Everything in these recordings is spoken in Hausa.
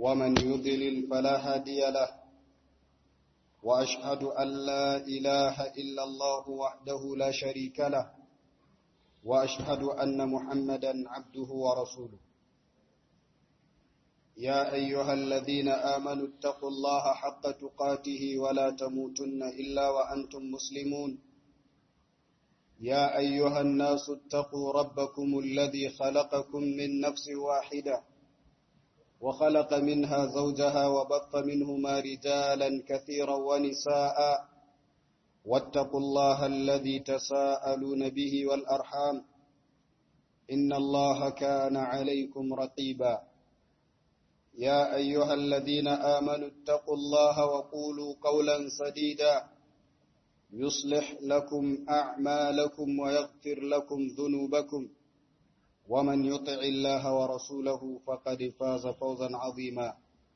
ومن يضلل فلا هادي له وأشهد أن لا إله إلا الله وحده لا شريك له وأشهد أن محمدا عبده ورسوله يا أيها الذين آمنوا اتقوا الله حق تقاته ولا تموتن إلا وأنتم مسلمون يا أيها الناس اتقوا ربكم الذي خلقكم من نفس واحدة وخلق منها زوجها وبث منهما رجالا كثيرا ونساء واتقوا الله الذي تساءلون به والأرحام إن الله كان عليكم رقيبا يا أيها الذين آمنوا اتقوا الله وقولوا قولا سديدا يصلح لكم أعمالكم ويغفر لكم ذنوبكم ومن يطع الله ورسوله فقد فاز فوزا عظيما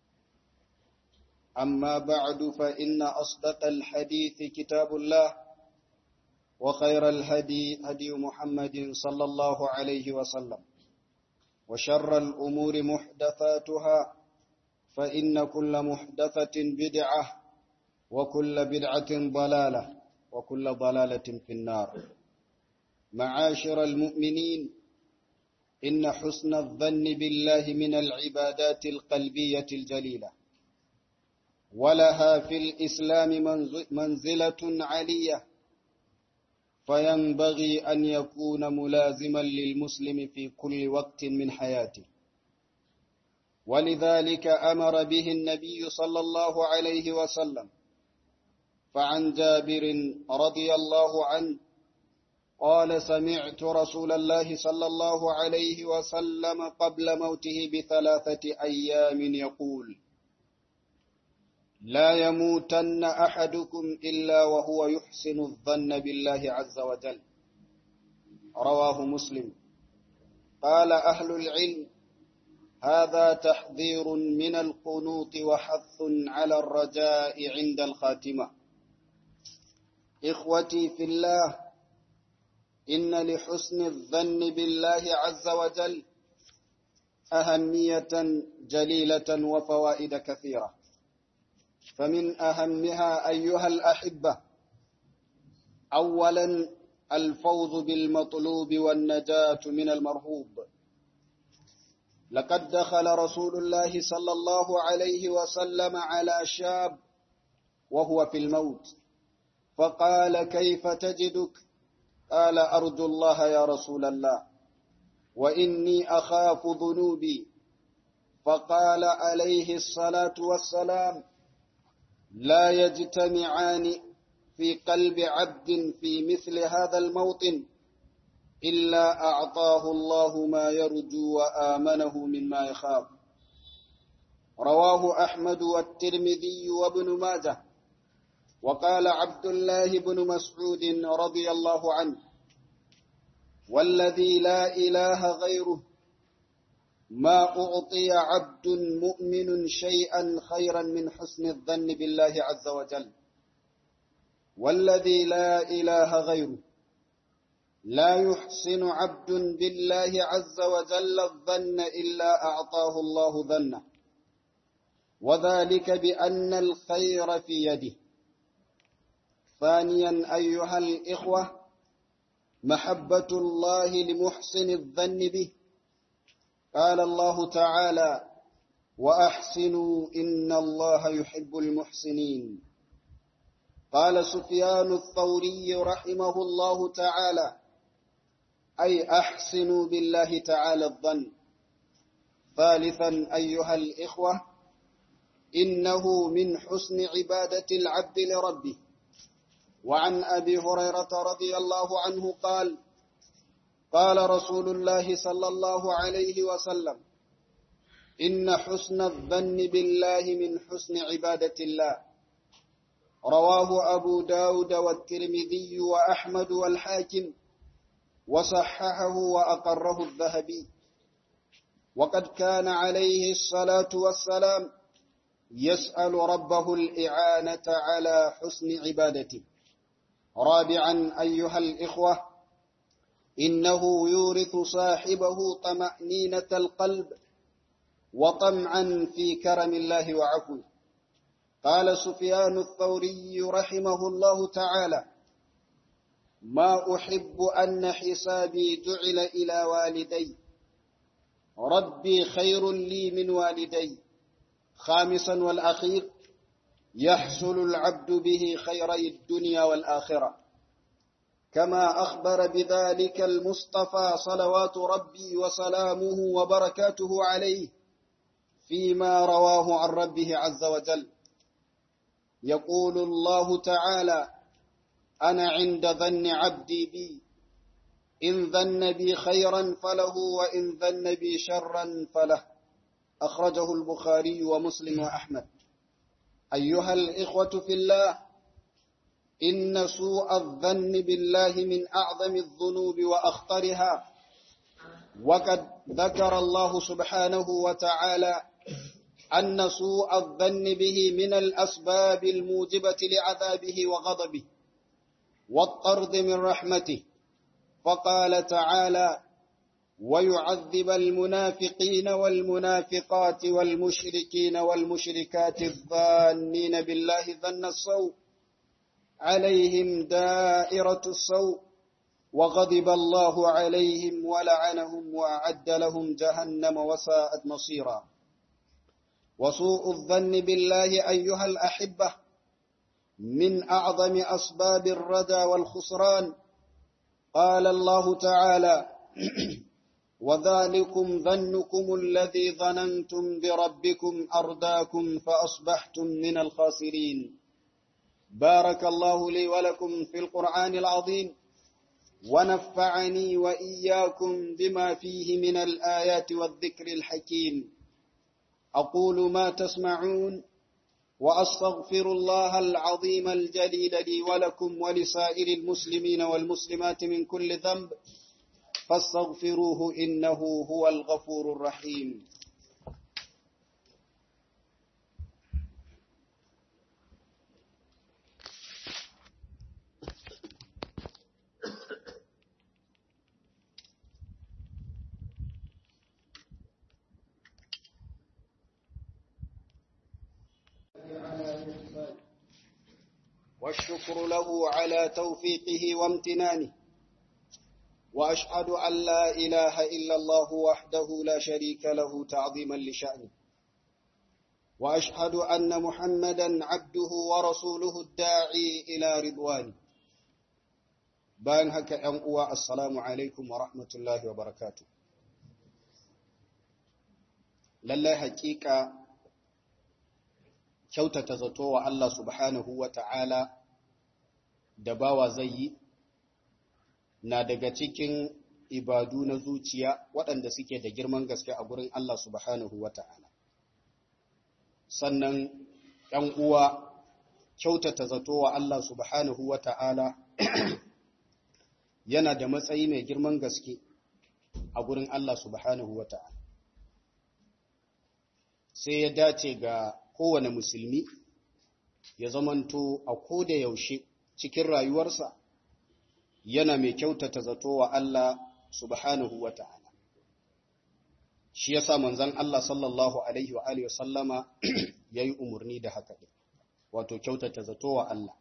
أما بعد فإن أصدق الحديث كتاب الله وخير الهدي هدي محمد صلى الله عليه وسلم وشر الأمور محدثاتها فإن كل محدثة بدعة وكل بدعة ضلالة وكل ضلالة في النار معاشر المؤمنين إن حسن الظن بالله من العبادات القلبية الجليلة ولها في الإسلام منزلة علية فينبغي أن يكون ملازما للمسلم في كل وقت من حياته ولذلك أمر به النبي صلى الله عليه وسلم فعن جابر رضي الله عنه قال سمعت رسول الله صلى الله عليه وسلم قبل موته بثلاثة أيام يقول لا يموتن أحدكم إلا وهو يحسن الظن بالله عز وجل رواه مسلم قال أهل العلم هذا تحذير من القنوط وحث على الرجاء عند الخاتمة إخوتي في الله إن لحسن الظن بالله عز وجل أهمية جليلة وفوائد كثيرة فمن أهمها أيها الأحبة أولا الفوز بالمطلوب والنجاة من المرهوب لقد دخل رسول الله صلى الله عليه وسلم على شاب وهو في الموت فقال كيف تجدك قال أرجو الله يا رسول الله وإني أخاف ذنوبي فقال عليه الصلاة والسلام لا يجتمعان في قلب عبد في مثل هذا الموطن إلا أعطاه الله ما يرجو وآمنه مما يخاف رواه أحمد والترمذي وابن ماجه وقال عبد الله بن مسعود رضي الله عنه والذي لا إله غيره ما أعطي عبد مؤمن شيئا خيرا من حسن الظن بالله عز وجل والذي لا إله غيره لا يحسن عبد بالله عز وجل الظن إلا أعطاه الله ظنه وذلك بأن الخير في يده ثانيا أيها الإخوة محبة الله لمحسن الظن به قال الله تعالى وأحسنوا إن الله يحب المحسنين قال سفيان الثوري رحمه الله تعالى أي أحسنوا بالله تعالى الظن ثالثا أيها الإخوة إنه من حسن عبادة العبد لربه وعن أبي هريرة رضي الله عنه قال قال رسول الله صلى الله عليه وسلم إن حسن الظن بالله من حسن عبادة الله رواه أبو داود والترمذي وأحمد والحاكم وصححه وأقره الذهبي وقد كان عليه الصلاة والسلام يسأل ربه الإعانة على حسن عبادته رابعا أيها الإخوة إنه يورث صاحبه طمأنينة القلب وطمعا في كرم الله وعفوه قال سفيان الثوري رحمه الله تعالى ما أحب أن حسابي جعل إلى والدي ربي خير لي من والدي خامسا والأخير يحصل العبد به خيري الدنيا والآخرة كما أخبر بذلك المصطفى صلوات ربي وسلامه وبركاته عليه فيما رواه عن ربه عز وجل يقول الله تعالى أنا عند ظن عبدي بي إن ظن بي خيرا فله وإن ظن بي شرا فله أخرجه البخاري ومسلم وأحمد أيها الإخوة في الله إن سوء الظن بالله من أعظم الذنوب وأخطرها وقد ذكر الله سبحانه وتعالى أن سوء الظن به من الأسباب الموجبة لعذابه وغضبه والطرد من رحمته فقال تعالى ويعذب المنافقين والمنافقات والمشركين والمشركات الظانين بالله ظن السوء عليهم دائرة السوء وغضب الله عليهم ولعنهم وأعد لهم جهنم وساءت مصيرا وسوء الظن بالله أيها الأحبة من أعظم أسباب الردى والخسران قال الله تعالى وذلكم ظنكم الذي ظننتم بربكم أرداكم فأصبحتم من الخاسرين بارك الله لي ولكم في القرآن العظيم ونفعني وإياكم بما فيه من الآيات والذكر الحكيم أقول ما تسمعون وأستغفر الله العظيم الجليل لي ولكم ولسائر المسلمين والمسلمات من كل ذنب فاستغفروه إنه هو الغفور الرحيم والشكر له على توفيقه وامتنانه وأشهد أن لا إله إلا الله وحده لا شريك له تعظيما لشأنه وأشهد أن محمدا عبده ورسوله الداعي إلى رضوانه بان هكا أنقوى السلام عليكم ورحمة الله وبركاته لله حقيقة kyautata zato wa Allah subhanahu wa ta'ala da bawa zai yi na daga cikin ibadu na zuciya waɗanda suke da girman gaske a gurin Allah subhanahu wa ta'ala. Sannan ‘yan uwa kyautata zato wa Allah subhanahu wa ta'ala yana da matsayi mai girman gaske a gurin Allah subhanahu wa ta'ala. Sai ya dace ga kowane musulmi ya zamanto a koda yaushe cikin rayuwarsa yana mai kyautata zato wa Allah subhanahu wa ta'ala. Shi ya sa manzan Allah sallallahu Alaihi wa Alaihi wasallama ya yi umarni da haka ɗin, wato kyautata zato wa Allah.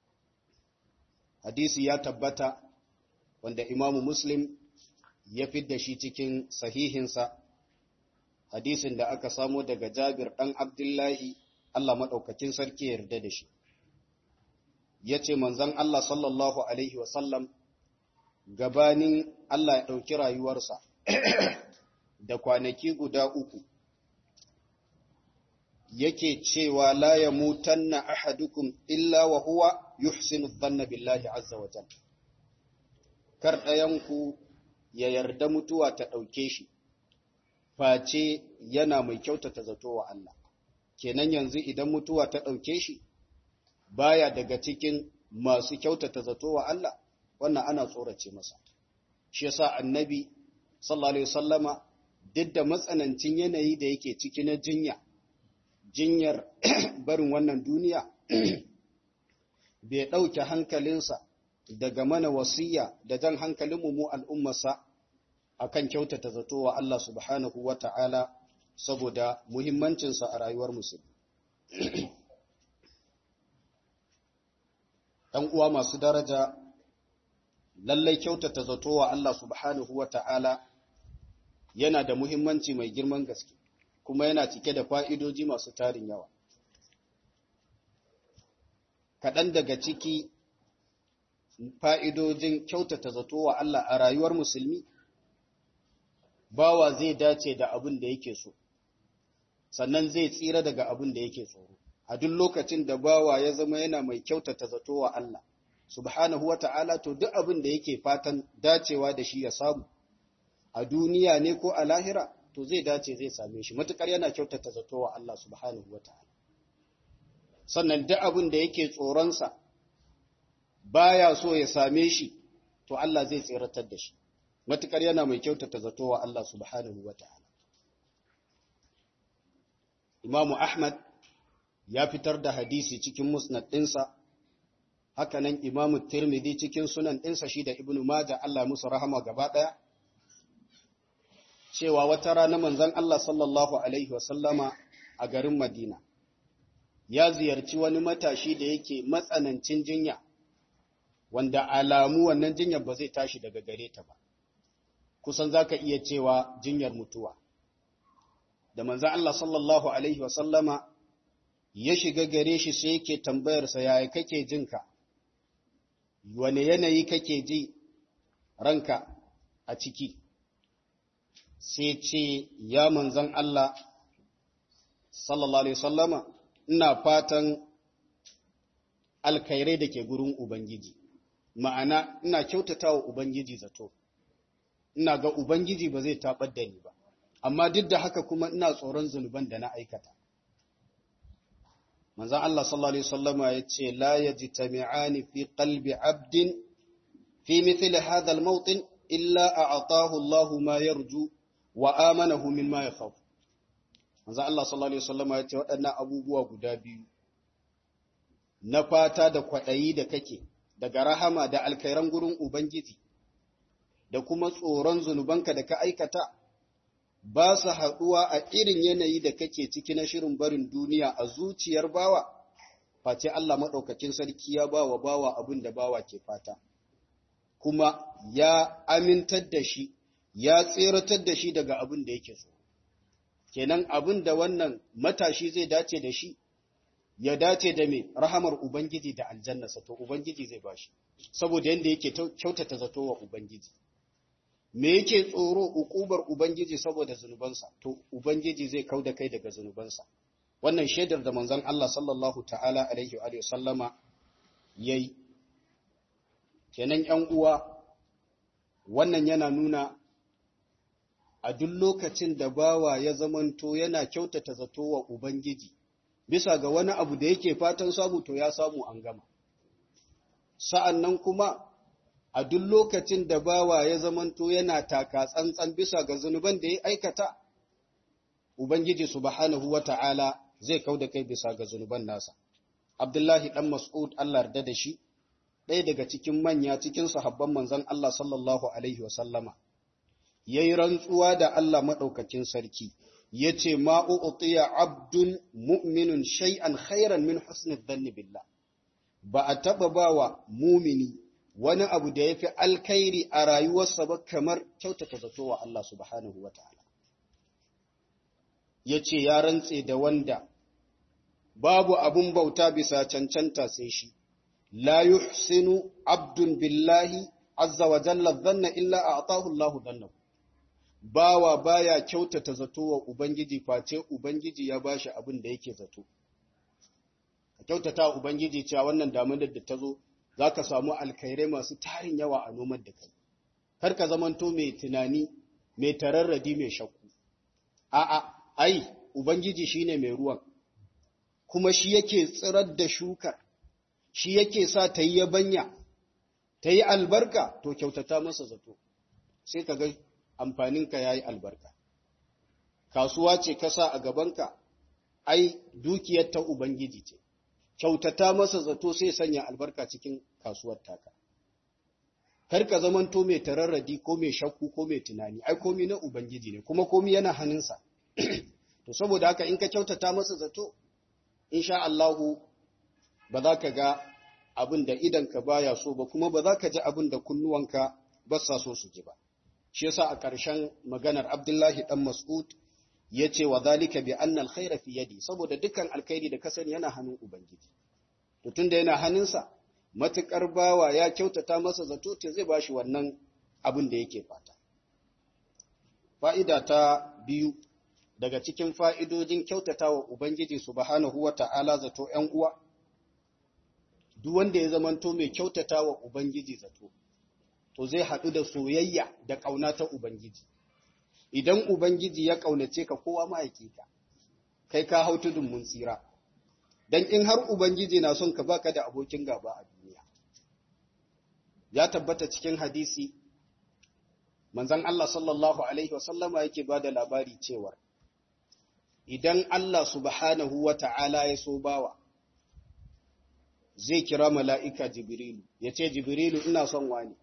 Hadisi ya tabbata wanda Imamu Muslim ya fidda shi cikin sahihinsa hadisin da aka samo daga Jabir ɗan Abdullahi, Allah maɗaukakin sarki yarda da shi. Ya ce, Manzan Allah sallallahu Alaihi wasallam, gabanin Allah ya ɗauki rayuwarsa da kwanaki guda uku, yake cewa la ya mutanna ahadukum illa wa huwa yuhsinu dhanna billahi azza wa jalla. Kar ɗayanku ya yarda mutuwa ta ɗauke shi. face yana mai kyautata zato wa Allah. Kenan yanzu idan mutuwa ta ɗauke shi, baya daga cikin masu kyautata zato wa Allah, wannan ana tsorace masa. Shi yasa annabi, sallallahu Alaihi wasallama, duk da matsanancin yanayi da yake ciki na jinya, jinyar barin wannan duniya, bai ɗauke hankalinsa daga mana wasiya da jan hankalinmu mu al'ummarsa akan kyautata zato wa Allah subhanahu wa ta'ala saboda muhimmancinsa a rayuwar musulmi ɗan uwa masu daraja lallai kyautata zato wa Allah subhanahu wa ta'ala yana da muhimmanci mai girman gaske kuma yana cike da fa'idoji masu tarin yawa kaɗan daga ciki fa'idojin kyautata zato wa Allah a rayuwar musulmi bawa zai dace da abin da yake so sannan zai tsira daga abin da yake tsoro a duk lokacin da bawa ya zama yana mai kyautata zato wa Allah subhanahu wa ta'ala to duk abin da yake fatan dacewa da shi ya samu a duniya ne ko a lahira to zai dace zai same shi matukar yana kyautata zato wa Allah subhanahu wa ta'ala sannan duk abin da yake tsoronsa baya so ya same shi to Allah zai tsiratar da shi matukar yana mai kyautata zato wa Allah subhanahu wa ta'ala Imamu Ahmad ya fitar da hadisi cikin musnad ɗinsa, hakanan Imamu Tirmidhi cikin sunan ɗinsa shi da Ibn Majah Allah musu rahama gaba ɗaya, cewa wata rana manzon Allah sallallahu Alaihi wasallama a garin Madina, ya ziyarci wani matashi da yake matsanancin jinya, wanda alamu wannan jinyar ba zai tashi daga gare ta ba, kusan za ka iya cewa jinyar mutuwa. Da manzon Allah sallallahu Alaihi wasallama ya shiga gare shi sai yake tambayarsa yaya kake jinka, wane yanayi kake ji ranka a ciki, sai ce, Ya manzan Allah, sallallahu Alaihi sallama, ina fatan alkairai da ke gurin Ubangiji, ma'ana ina kyautata wa Ubangiji zato, ina ga Ubangiji ba zai taɓar da ni ba, amma duk da haka kuma ina tsoron zunuban da na aikata. manzan Allah sallallahu Alaihi wasallama ya ce, La ya ji tami'ani fi qalbi abdin fi mithili hadal mautin illa a atahu Allahu ma yarju wa amanahu min ma ya khawf. Manzan Allah sallallahu Alaihi wasallama ya ce waɗannan abubuwa guda biyu, na fata da kwaɗayi da kake, daga rahama da alkairan gurin Ubangiji, da kuma tsoron zunubanka da ka aikata, ba su haɗuwa a irin yanayi da kake ciki na shirin barin duniya a zuciyar bawa, face Allah maɗaukakin sarki ya ba wa bawa abin da bawa ke fata, kuma ya amintar da shi, ya tseratar da shi daga abin da yake so. Kenan abin da wannan matashi zai dace da shi, ya dace da mai rahamar Ubangiji da aljannasa, to Ubangiji zai ba shi, saboda yadda yake kyautata zato wa Ubangiji. me yake tsoro ukubar ubangiji saboda zunubansa to ubangiji zai kauda kai daga zunubansa wannan shaidar da manzon Allah sallallahu ta'ala alaihi wa sallama yayi kenan 'yan uwa wannan yana nuna a duk lokacin da bawa ya zamanto yana kyautata zato wa ubangiji bisa ga wani abu da yake fatan samu to ya samu an gama sa'annan kuma a duk lokacin da bawa ya zamanto yana taka tsantsan bisa ga zunuban da ya aikata, Ubangiji subhanahu wa ta'ala zai kau da kai bisa ga zunuban nasa. Abdullahi ɗan Mas'ud Allah yarda da shi, ɗaya daga cikin manya cikin sahabban manzon Allah sallallahu Alaihi wasallama, ya yi rantsuwa da Allah maɗaukakin sarki, ya ce, Ma'u'utiya abdun mu'minun shay'an khairan min husnul dhanni billah. Ba a taɓa bawa mumini wani abu da ya fi alkairi a rayuwarsa ba kamar kyautata zato wa Allah subhanahu wa ta'ala. Ya ce, Ya rantse da wanda babu abun bauta bisa cancanta sai shi, la yuhsinu abdun billahi azza wa jalla zanna illa a atahu Allah zanna. Bawa baya kyautata zato wa Ubangiji face Ubangiji ya bashi abin da yake zato. Ka kyautata wa Ubangiji cewa wannan damunar da ta zo za ka samu alkhairai masu tarin yawa a noman da kai, kar ka zamanto mai tunani, mai tararradi mai shakku. A'a, ai, Ubangiji shi ne mai ruwan, kuma shi yake tsirar da shukar, shi yake sa ta yi yabanya, ta yi albarka, to kyautata masa zato, sai ka ga amfaninka ya yi albarka. Kasuwa ce ka sa a gabanka, ai, dukiyar ta Ubangiji ce. kyautata masa zato sai sanya albarka cikin kasuwar taka. Kar ka zamanto mai tararradi ko mai shakku ko mai tunani, ai komi na Ubangiji ne, kuma komi yana hannunsa. to saboda haka in ka kyautata masa zato insha Allahu ba za ka ga abin da idanka baya so ba kuma ba za ka ji abin da kunnuwanka ba sa so su ji ba shi yasa a ƙarshen maganar Abdullahi dan Mas'ud ya ce wa zalika bi anna alkhaira fi yadi saboda dukkan alkhairi da ka sani yana hannun ubangiji to tunda yana hannunsa matukar bawa ya kyautata masa zato te zai bashi wannan abin da yake fata fa'ida ta biyu daga cikin fa'idojin kyautata wa Ubangiji subhanahu wa ta'ala zato ‘yan uwa, duk wanda ya zamanto mai kyautata wa Ubangiji zato, to zai haɗu da soyayya da ƙauna ta Ubangiji. Idan Ubangiji ya ƙaunace ka kowa ma'aiki ka, kai ka hau tudun mun tsira, don in har Ubangiji na son ka baka da abokin gaba a duniya. Ya tabbata cikin hadisi, manzan Allah sallallahu Alaihi wasallama yake ba da labari cewar, idan Allah subhanahu wa ta'ala ya so bawa, zai kira mala'ika Jibrilu, ya ce, Jibrilu ina son wani.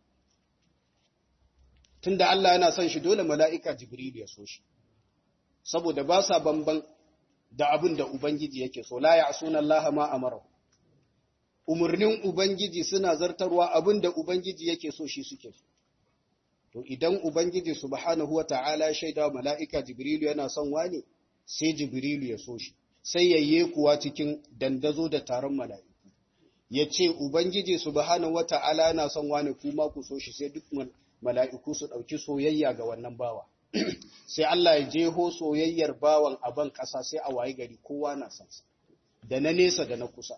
Tunda Allah yana son shi dole mala'ika Jibrilu ya so shi, saboda ba sa bamban da abin da Ubangiji yake so, la ya sunan Allah ma a mara. Umarnin Ubangiji suna zartarwa abin da Ubangiji yake so shi suke so. To, idan Ubangiji subhanahu wa ta'ala ya shaida mala'ika Jibrilu yana son wani, sai Jibrilu ya so shi, sai yayye kuwa cikin dandazo da taron mala'iku. Ya ce, Ubangiji subhanahu wa ta'ala yana son wani kuma ku so shi sai duk mala'iku su ɗauki soyayya ga wannan bawa. sai Allah ya jeho soyayyar bawan a ban ƙasa sai a waye gari kowa na sansa, da na nesa da na kusa.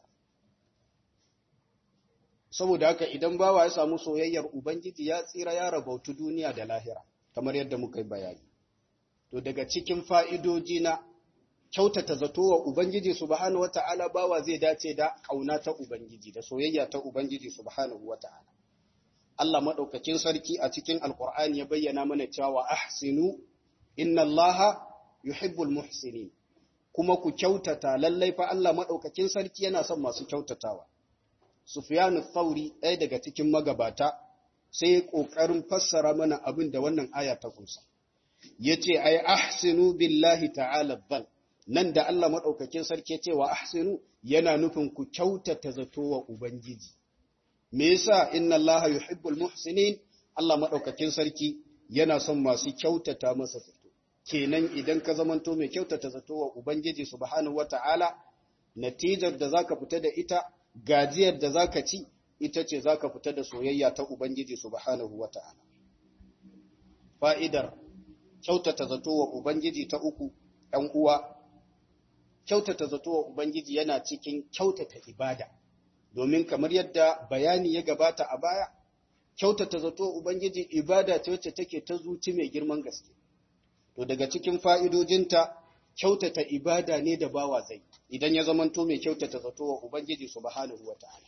Saboda haka idan bawa ya samu soyayyar Ubangiji ya tsira ya rabautu duniya da lahira, kamar yadda muka yi bayani. to daga cikin fa'idoji na kyautata zato wa Ubangiji subhanahu wa ta'ala bawa zai dace da ƙauna ta Ubangiji da soyayya ta Ubangiji subhanahu wa ta'ala. Allah maɗaukakin sarki a cikin Alƙur'ani ya bayyana mana cewa ahsinu inna Allah yuhibbul muhsinin kuma ku kyautata lallai fa Allah maɗaukakin sarki yana son masu kyautatawa. Sufyanu Thauri ɗaya daga cikin magabata sai ƙoƙarin fassara mana abin da wannan aya ta kunsa. ya ce, Ai, ahsinu billahi ta'ala zan, nan da Allah maɗaukakin sarki cewa ahsinu yana nufin ku kyautata zato wa Ubangiji. Me yasa inna Allah yuhibbul muhsinin Allah maɗaukakin sarki yana son masu kyautata masa zato. Kenan idan ka zamanto mai kyautata zato wa Ubangiji subhanahu wa ta'ala, natijar da zaka fita da ita, gajiyar da zaka ci, ita ce zaka fita da soyayya ta Ubangiji subhanahu wa ta'ala. Fa'idar kyautata zato wa Ubangiji ta uku, ‘yan uwa, kyautata zato wa Ubangiji yana cikin kyautata ibada, domin kamar yadda bayani ya gabata a baya, kyautata zato wa Ubangiji ibada ce wacce take ta zuci mai girman gaske. To daga cikin fa'idojinta, kyautata ibada ne da bawa zai, idan ya zamanto mai kyautata zato wa Ubangiji subhanahu wa ta'ala.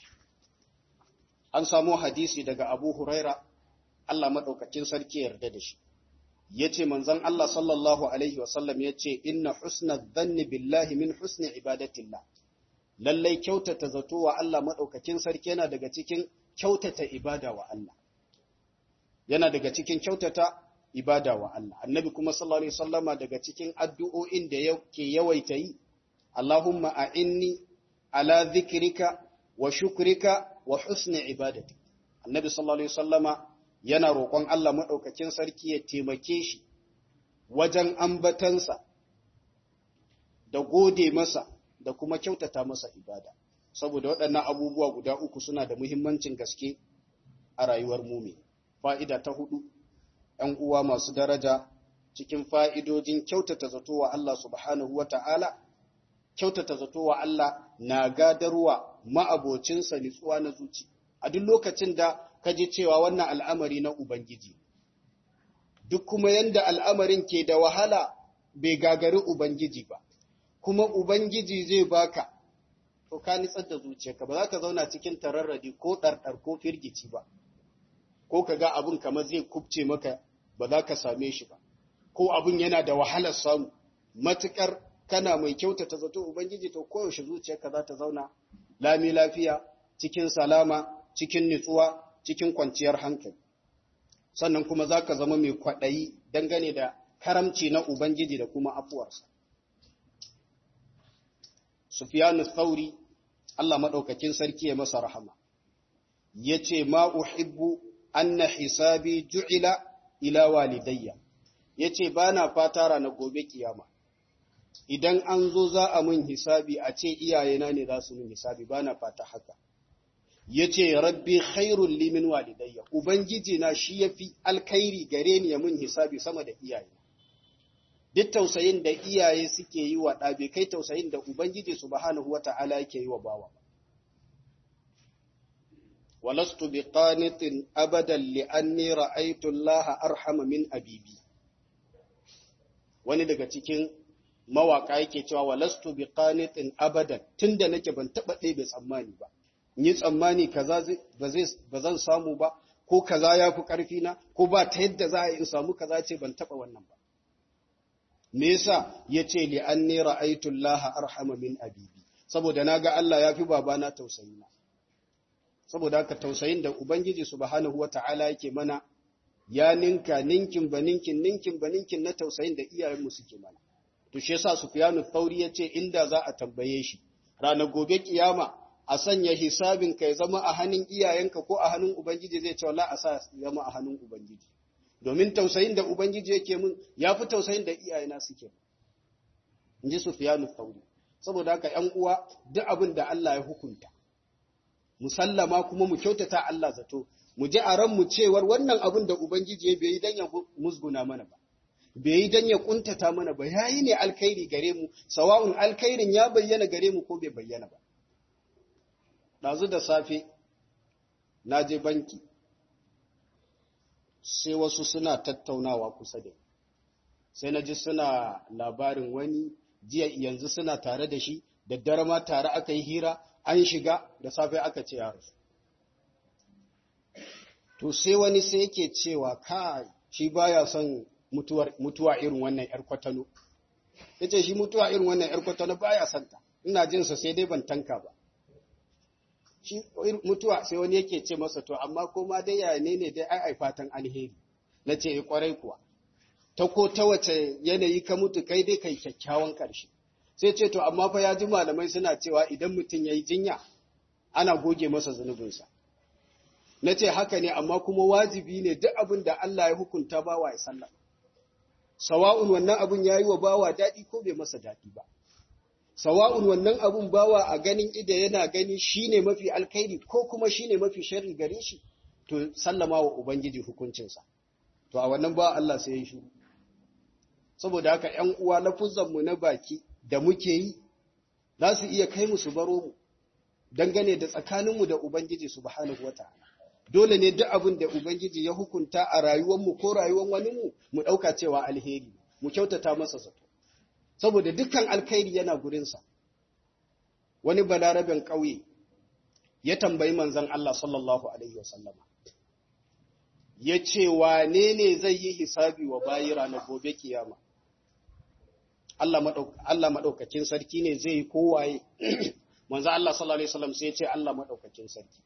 An samo hadisi daga Abu Huraira, Allah maɗaukacin sarki yarda da shi. ya ce manzan Allah sallallahu Alaihi wasallam ya ce, Inna husna zanni billahi min husni ibadatillah. Lallai kyautata zato wa Allah maɗaukakin sarki yana daga cikin kyautata ibada wa Allah. Yana daga cikin kyautata ibada wa Allah. Annabi kuma sallallahu Alaihi wasallama daga cikin addu'o'in da yake yawaita yi, Allahumma a inni ala zikirika wa shukrika wa husni ibadati. Annabi sallallahu Alaihi wasallama yana roƙon Allah maɗaukakin sarki ya taimake shi wajen ambatansa da gode masa da kuma kyautata masa ibada, saboda waɗannan abubuwa guda uku suna da muhimmancin gaske a rayuwar mumi. Fa'ida ta hudu, ‘yan uwa masu daraja cikin fa'idojin kyautata zato wa Allah subhanahu wa ta'ala, kyautata zato wa Allah na gadarwa ma'abocinsa nitsuwa na zuci. A duk lokacin da ka ji cewa wannan al'amari na Ubangiji. Duk kuma yanda al'amarin ke da wahala bai gagari Ubangiji ba, kuma Ubangiji zai baka, to ka nitsar da zuciyarka ba za ka zauna cikin tararradi ko ɗarɗar ko firgici ba, ko ka ga abin kamar zai kubce maka ba za ka same shi ba, ko abin yana da wahalar samu, matuƙar kana mai kyautata zato Ubangiji to koyaushe zuciyarka za ta zauna lami lafiya cikin salama cikin nutsuwa cikin kwanciyar hankali sannan kuma za ka zama mai kwaɗayi dangane da karamci na Ubangiji da kuma afuwarsa Sufyan Thauri Allah madaukakin sarki ya masa rahama yace ma uhibbu anna hisabi ju'ila ila walidayya yace bana fata ranar gobe kiyama idan an zo za a mun hisabi a ce iyayena ne za su mun hisabi bana fata haka yace rabbi khairul li min walidayya ubangiji na shi yafi alkhairi gare ni ya mun hisabi sama da iyayena duk tausayin da iyaye suke yi wa ɗa bai kai tausayin da Ubangiji subhanahu wa ta'ala yake yi wa bawa ba. Walastu bi qanitin abadan li'anni ra'aytu Allah arhama min abibi. Wani daga cikin mawaka yake cewa walastu bi qanitin abadan tunda nake ban taba ɗebe tsammani ba. Ni tsammani kaza ba zan samu ba ko kaza ya fi ƙarfi na ko ba ta yadda za a yi in samu kaza ce ban taba wannan ba. me yasa yace li anni ra'aytu Allah arhama min abibi saboda naga Allah yafi babana tausayina saboda haka tausayin da ubangiji subhanahu wataala yake mana ya ninka ninkin baninkin ninkin baninkin na tausayin da iyayenmu suke mana to shi yasa Sufyanu Thauri yace inda za a tambaye shi ranar gobe kiyama a sanya hisabin ka ya zama a hannun iyayenka ko a hannun ubangiji zai ce wallahi a sa zama a hannun ubangiji domin tausayin da Ubangiji yake mun ya fi tausayin da iyayena suke. In ji Sufiyanu Thauri. Saboda haka ‘yan uwa duk abin da Allah ya hukunta, musallama kuma mu kyautata Allah zato, mu ji a ranmu cewar wannan abin da Ubangiji ya bai yi don ya musguna mana ba. Bai yi don ya kuntata mana ba, ya yi ne alkhairi gare mu, sawa'un alkhairin ya bayyana gare mu ko bai bayyana ba. Ɗazu da safe, na je banki, sai wasu suna tattaunawa kusa da sai na ji suna labarin wani jiya yanzu suna tare da shi da dare ma tare aka yi hira an shiga da safe aka ce ya rasu to sai wani sai yake cewa kai shi baya son mutuwa irin wannan yar kwatano yace shi mutuwa irin wannan yar kwatano baya son ta ina jin sa sai dai ban tanka ba shi mutuwa sai wani yake ce masa to amma koma dai ya ne ne dai ai ai fatan alheri na ce kwarai kuwa ta ko ta wace yanayi ka mutu kai dai kai kyakkyawan ƙarshe sai ce to amma fa ya ji malamai suna cewa idan mutum ya yi jinya ana goge masa zunubinsa na ce haka ne amma kuma wajibi ne duk abin da Allah ya hukunta bawa ya sallah sawa'un wannan abin ya yi wa bawa daɗi ko bai masa daɗi ba sawa'un wannan abun bawa a ganin ida yana gani shine mafi alkhairi ko kuma shine mafi sharri gare shi to sallama wa ubangiji hukuncinsa to a wannan ba Allah sai ya shiru saboda haka ƴan uwa lafuzan mu na baki da muke yi za su iya kai mu su baro mu dangane da tsakaninmu da ubangiji subhanahu wataala dole ne duk abin da ubangiji ya hukunta a rayuwar mu ko rayuwar wani mu mu dauka cewa alheri mu kyautata masa zato saboda dukkan alkhairi yana gurinsa wani balaraben ƙauye ya tambayi manzan Allah sallallahu Alaihi wasallama ya ce wane ne zai yi hisabi wa bayi ranar gobe kiyama Allah maɗaukakin sarki ne zai yi kowaye manzan Allah sallallahu Alaihi wasallam sai ce Allah maɗaukakin sarki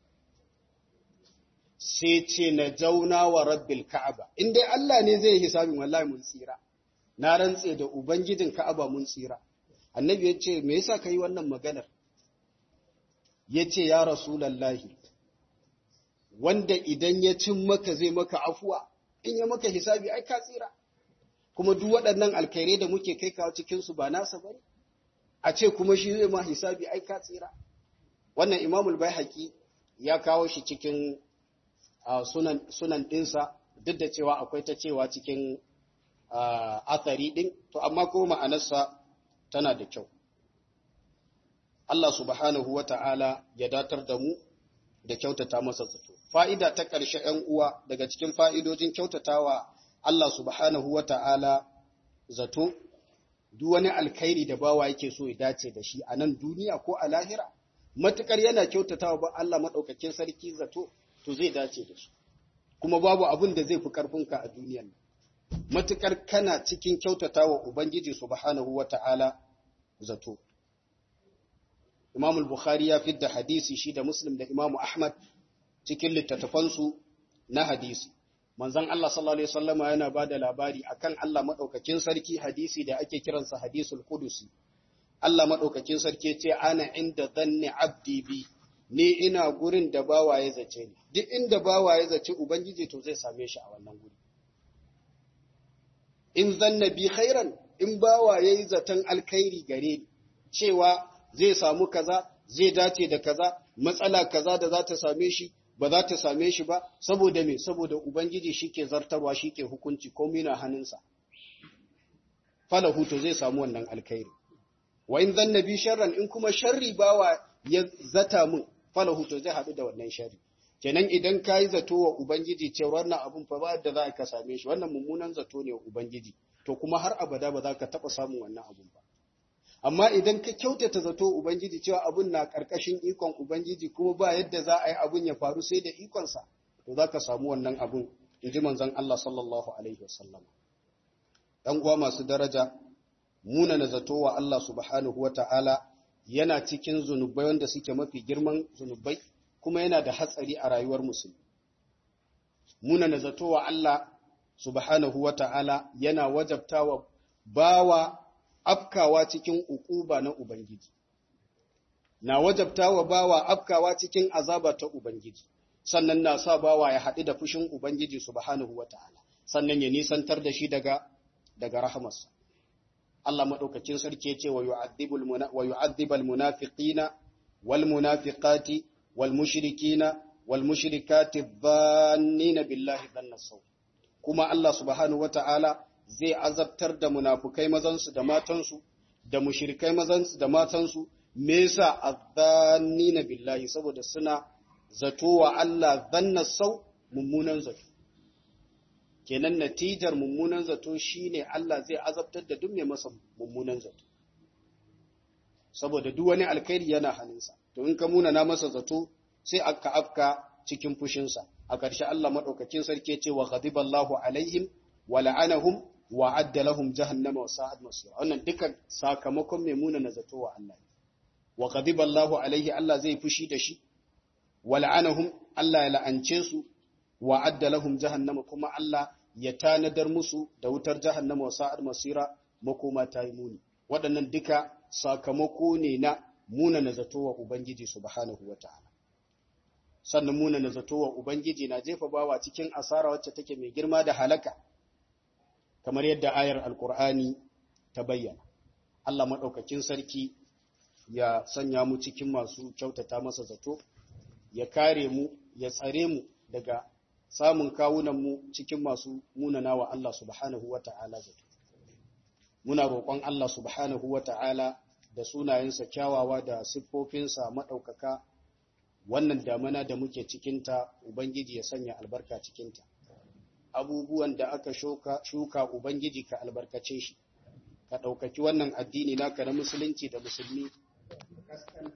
sai ce na jauna wa rabbil ka'aba in dai Allah ne zai yi hisabin wallahi mun tsira na rantse da Ubangijin Ka'aba mun tsira. Annabi ya ce, Me yasa ka yi wannan maganar? Ya ce, Ya Rasulallahi, wanda idan ya cin maka zai maka afuwa, in ya maka hisabi, ai ka tsira. Kuma duk waɗannan alkairai da muke kai kawo cikinsu ba nasa ba ne, a ce kuma shi zai ma hisabi, ai ka tsira. Wannan Imamul bai ya kawo shi cikin sunan ɗinsa, duk da cewa akwai ta cewa cikin Uh, athari ɗin, to amma ko ma'anarsa tana da kyau. Allah subhanahu wa ta'ala ya datar da mu da kyautata masa zato. Fa'ida ta ƙarshe ‘yan uwa daga cikin fa'idojin kyautatawa Allah subhanahu wa ta'ala zato, duk wani alkhairi da bawa yake so ya dace da shi a nan duniya ko a lahira, matuƙar yana kyautatawa ba Allah maɗaukakin sarki zato, to zai dace da shi. Kuma babu abin da zai fi ƙarfinka a duniyan nan. matuƙar kana cikin kyautata wa Ubangiji subhanahu wa ta'ala zato. Imam Bukhari ya fidda hadisi shi da Muslim da Imam Ahmad cikin littattafansu na hadisi. Manzon Allah sallallahu Alaihi wasallama yana ba da labari akan Allah maɗaukakin sarki hadisi da ake kiransa hadisul Qudusi. Allah maɗaukakin sarki ce ana inda zanni abdi bi ni ina gurin da bawa ya zace ni duk inda bawa ya zace ubangiji to zai same shi a wannan guri in zanna bi khairan in bawa yayi zaton alkhairi gare ni cewa zai samu kaza zai dace da kaza matsala kaza da za ta same shi ba za ta same shi ba saboda me saboda ubangiji shike zartarwa shike hukunci komai na hannunsa falahu to zai samu wannan alkhairi wa in zanna bi sharran in kuma sharri bawa ya zata mun falahu to zai hadu da wannan sharri kenan idan kai zato wa ubangiji cewa wannan abun fa ba da za ka same shi wannan mummunan zato ne wa ubangiji to kuma har abada ba za ka taba samun wannan abun ba amma idan ka kyautata zato ubangiji cewa abun na karkashin ikon ubangiji kuma ba yadda za a yi abun ya faru sai da ikonsa to za ka samu wannan abun inji manzon Allah sallallahu alaihi wasallam ɗan uwa masu daraja muna na zato wa Allah subhanahu wa ta'ala yana cikin zunubai wanda suke mafi girman zunubai kuma yana da hatsari a rayuwar musulmi. Muna na zato wa Allah subhanahu wa ta'ala yana wajabtawa bawa afkawa cikin ukuba na Ubangiji. Na wajabtawa bawa afkawa cikin azaba ta Ubangiji, sannan na sa bawa ya haɗu da fushin Ubangiji subhanahu wa ta'ala, sannan ya nisantar da shi daga daga rahamarsa. Allah maɗaukacin sarki ya ce wa yu'adhibal munafiqina wal munafiqati wal mushrikina wal mushrikati dhannina billahi dhanna saw kuma Allah subhanahu wata'ala zai azabtar da munafukai mazansu da matansu da mushrikai mazansu da matansu me yasa adhannina billahi saboda suna zato wa Allah dhanna saw mummunan zato kenan natijar mummunan zato shine Allah zai azabtar da duk mai masa mummunan zato saboda duk wani alkhairi yana hannunsa to in ka muna na masa zato sai aka afka cikin fushinsa a ƙarshe Allah madaukakin sarki ce wa ghadiballahu alaihim wa la'anahum wa adda lahum jahannama wa sa'at masira wannan duka sakamakon mai muna na zato wa Allah wa ghadiballahu alaihi Allah zai fushi da shi wa la'anahum Allah ya la'ance su wa adda lahum jahannama kuma Allah ya tanadar musu da wutar jahannama wa sa'ad masira makoma ta yi muni waɗannan duka sakamako ne na muna na zato wa ubangiji subhanahu ta'ala. sannan muna na zato wa ubangiji na jefa bawa cikin asara wacce take mai girma da halaka kamar yadda ayar alkur'ani ta bayyana Allah maɗaukakin sarki ya sanya mu cikin masu kyautata masa zato ya kare mu ya tsare mu daga samun kawunanmu cikin masu munana wa Allah subhanahu wa ta'ala zato. Muna roƙon Allah subhanahu wa ta'ala da sunayensa kyawawa da siffofinsa maɗaukaka wannan damana da muke cikinta Ubangiji ya sanya albarka cikinta. Abubuwan da aka shuka, shuka Ubangiji ka albarkace shi, ka ɗaukaki wannan addini naka na musulunci da musulmi,